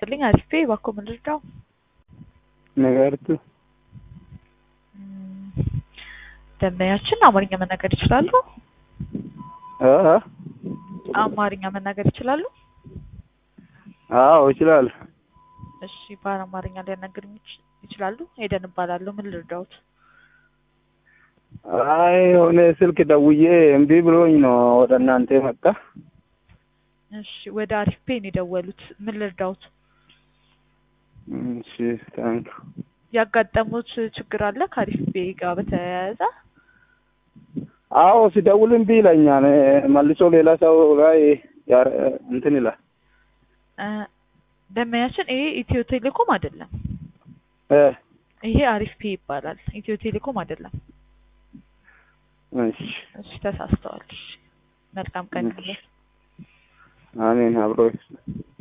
ይስጥልኝ አሪፍ እባክዎ ምን ልርዳው? ነገርቱ እም፣ ደንበኛችን አማርኛ መናገር ይችላሉ? እ እ አማርኛ መናገር ይችላሉ? አዎ ይችላል። እሺ በአማርኛ ሊያናግሩኝ ይች- ይችላሉ? ሄደን እባላለሁ ምን ልርዳዎት? አይ የሆነ ስልክ ደውዬ እምቢ ብሎኝ ነው ወደ እናንተ መጣ። እሺ ወደ አሪፍ ፔ ነው የደወሉት ምን ልርዳዎት? እሺ ታንክ ያጋጠሙት ችግር አለ ከአሪፍ ፔ ጋር በተያያዘ? አዎ ሲደውል እምቢ ይለኛል። መልሶ ሌላ ሰው ላይ ያረ- እንትን ይላል። እ፣ ደንበኛችን ይሄ ኢትዮ ቴሌኮም አይደለም። እ ይሄ አሪፍ ፔ ይባላል። ኢትዮ ቴሌኮም አይደለም። እሺ እሺ ተሳስተዋል። እሺ መልካም ቀን ይሁንልዎት። አሜን አብሮ ይስጥ